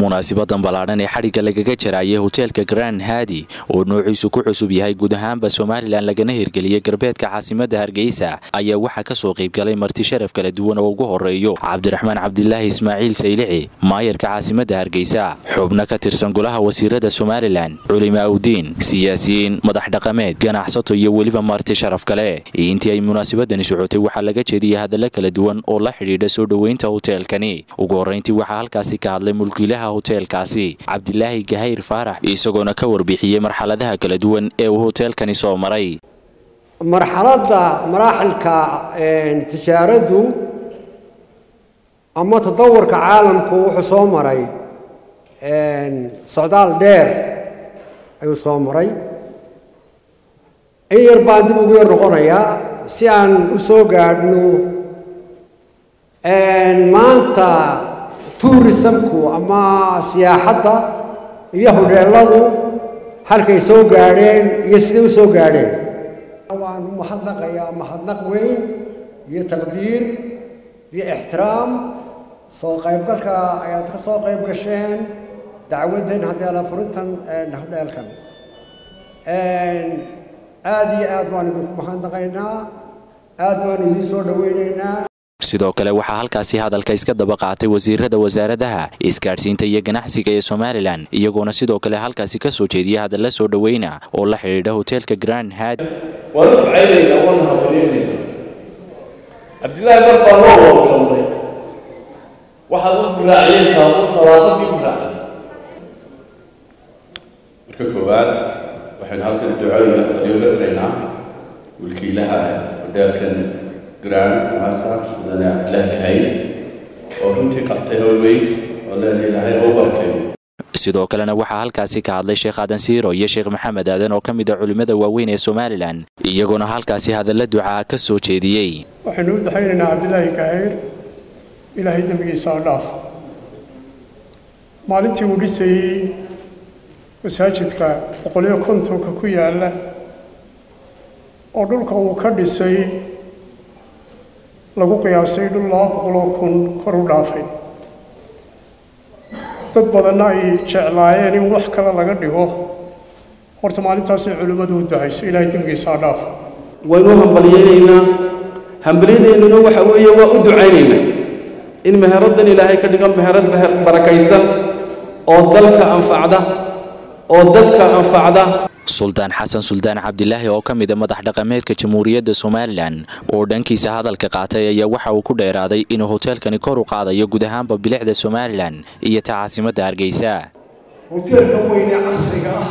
munaasibadan ballaadhan ee xadhigga lagaga jarayay hoteelka grand hadi oo noociisu ku cusub yahay guud ahaanba somalilan lagana hirgeliyey galbeedka caasimadda hargeysa ayaa waxaa kasoo qaybgalay marti sharaf kala duwan oo ugu horeeyo cabdiraxmaan cabdilaahi ismaaciil saylici maayarka caasimadda hargeysa xubno ka tirsan golaha wasiirada somalilan culimaa udiin siyaasiyiin madax dhaqameed ganacsato iyo weliba marti sharaf kale intii ay munaasabadani socotay waxaa laga jeediyay hadalla kala duwan oo la xidhiidha soo dhoweynta hoteelkani ugu horreyntii waxaa halkaasi ka hadlay mulkiilaha hoteelkaasi cabdilaahi gahayr faarax isagoona ka warbixiyey marxaladaha kala duwan ee uu hoteelkani soo maray marxaladda maraaxilka tijaaraddu ama tadawurka caalamku wuxuu soo maray socdaal dheer ayuu soo maray in yar baan dib ugu yar noqonayaa si aan u soo gaadhno maanta tuurisamku ama siyaaxadda iyo hodheeladu halkay soo gaadheen iyo siday u soo gaadheen waan u mahadnaqayaa mahadnaq weyn iyo taqdiir iyo ixtiraam soo qaybgalka ayaad ka soo qayb gasheen dacwaddan haddii ala furintan hodheelkan aad iyo aad baan idinku mahadnaqaynaa aad baan idiin soo dhoweynaynaa sidoo kale waxaa halkaasi hadalka iska daba qaatay wasiirada wasaaradaha isgaadhsiinta iyo ganacsiga ee somalilan iyagoona sidoo kale halkaasi ka soo jeediya hadalla soo dhoweyna oo la xidhiidha hoteelka grand had waanu ducaynaynaa waana habaryaynaynaa cabdillaahi mar baa loo wargalnay waxaad u guraaciyeysaa u nadaafadii guraacay marka koowaad waxaynu halkan ducooyina habaryooga diraynaa mulkiilaha hodheelkan grand master mudane cabdilaahi gahayn oo runtii qabtay howl weyn oo leen ilaahay oo barkeeyo sidoo kalena waxaa halkaasi ka hadlay sheekh aadan siiro iyo sheekh maxamed aadan oo ka mid a culimmada waaweyn ee somalilan iyagoona halkaasi hadalla ducaa ka soo jeediyey waxaynu u daxaynaynaa cabdilaahi gahayr ilaahay dembigiisa oo dhaaf maalintii uu dhisayey masaajidka boqoliyo kontonka ku yaalla oo dhulka uu ka dhisay lagu qiyaasay dhul laba boqoloo kun kor u dhaafay dad badanna ay jeclaayeen in wax kale laga dhigo horta maalintaasay culimmadu u ducayso ilaahay dembigiisaa dhaaf waynu hambalyaynaynaa hambalyadeennuna waxa weeye waa u ducaynaynaa in meheraddan ilaahay ka dhigo meherad barakaysan oo dalka anfacda oo dadka anfacda suldaan xasan suldaan cabdilaahi oo ka mid a madax dhaqameedka jamhuuriyadda somalilan oo dhankiisa hadalka qaatay ayaa waxa uu ku dheeraaday inuu hoteelkani kor u qaadayo guud ahaanba bilicda somalilan iyo ta caasimadda hargeysa hoteelka weyne casriga ah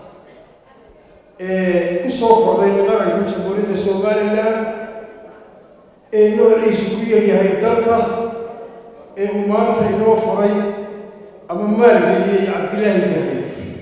ee ku soo kordhay qaranka jamhuuriyadda somalilan ee noociisu ku yaryahay dalka ee uu maanta inoo furay ama maalgeliyey cabdilaahi gahay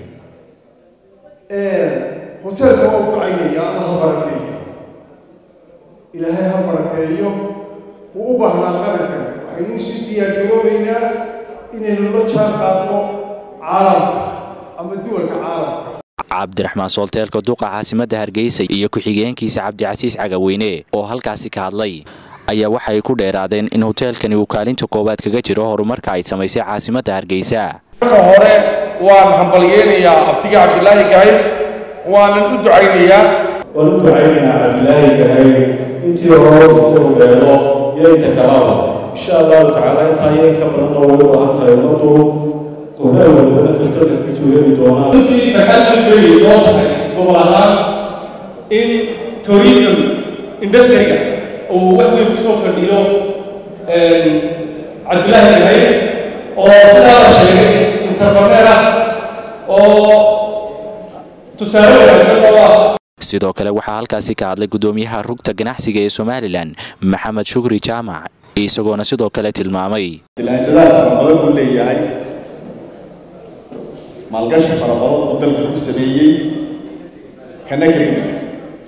hoteelka waa u ducaynaya alla ha barakeeyo ilaahay ha barakeeyo wuu u baahnaa qarankan waxaynu usii diyaargaroobaynaa inaynu la jaan qaadno caalamka ama duwalka caalamka cabdiraxmaan soolteelka duqa caasimadda hargeysa iyo ku-xigeenkiisa cabdicasiis cagaweyne oo halkaasi ka hadlay ayaa waxay ku dheeraadeen in hoteelkani uu kaalinta koowaad kaga jiro horumarka ay samaysay caasimadda hargeysa marka hore waan hambalyeynayaa abtiga cabdilaahi gahayr waanan u ducaynayaa waan u ducaynaynaa cabdilaahi gahayr intii hore isagu dheero iyo inta kalaba insha allahu tacaala intaa iyo inka badanna way u baahan tahay ummaddu qoraal walbana kastaka kasoo heli doonaan runtii farxad weyn loo tahay gobol ahaan in tourism industriga uu wax weyn kusoo kordhiyo cabdilaahi gahayr oo sidaa la sheegay interpreneer ah oo tusaale wanaagsan oo ah sidoo kale waxaa halkaasi ka hadlay guddoomiyaha rugta ganacsiga ee somalilan maxamed shukri jaamac isagoona sidoo kale tilmaamay dadaal fara badan uu leeyahay maalgashi fara badan uu dalka ku sameeyey kana ka mid yahay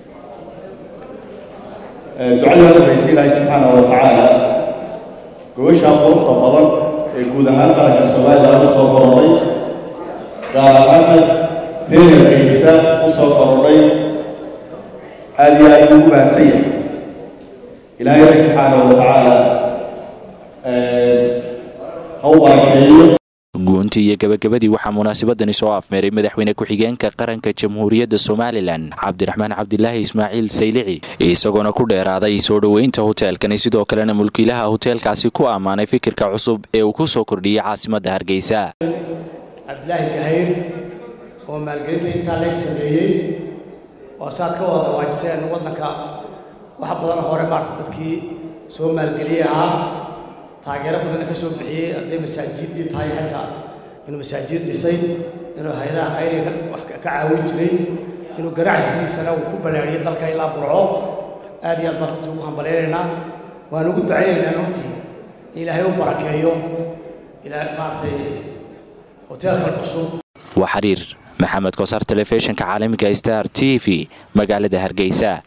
ducada horeysa ilaahay subxaanahu wa tacaala gobashaa quruxda badan ee guud ahaan qaranka somalilan u soo korodhay gaar ahaana reer hargeysa u soo korodhay aad iyo aad ugu mahadsan yahay ilaahay subxaanahu wa tacaala ha u barakeeyo guntii iyo gabagabadii waxaa munaasabadani soo afmeeray madaxweyne ku-xigeenka qaranka jamhuuriyadda somalilan cabdiraxmaan cabdilaahi ismaaciil saylici isagoona ku dheeraaday soo dhoweynta hoteelkani sidoo kalena mulkiilaha hoteelkaasi ku ammaanay fikirka cusub ee uu ku soo kordhiyey caasimadda hargeysa cabdilaahi gahayr oo maalgelinta intaa leeg sameeyey oo saad ka wada dawaajiseen waddanka wax badan hore maarta dadkii soo maalgeliyey ahaa taageero badanna ka soo bixiyey hadday masaajiddii tahay xagga inuu masaajid dhisay inuu hay-adaha khayriga wax ka caawin jiray inuu ganacsigiisana uu ku ballaariyey dalka ilaa burco aad iyo aad baan runtii ugu hambalaynaynaa waan ugu ducaynaynaa runtii ilaahay u barakeeyo ilaa maaragtay hoteelkan cusub waa xiriir maxamed koosar telefishinka caalamiga star t v magaalada hargeysa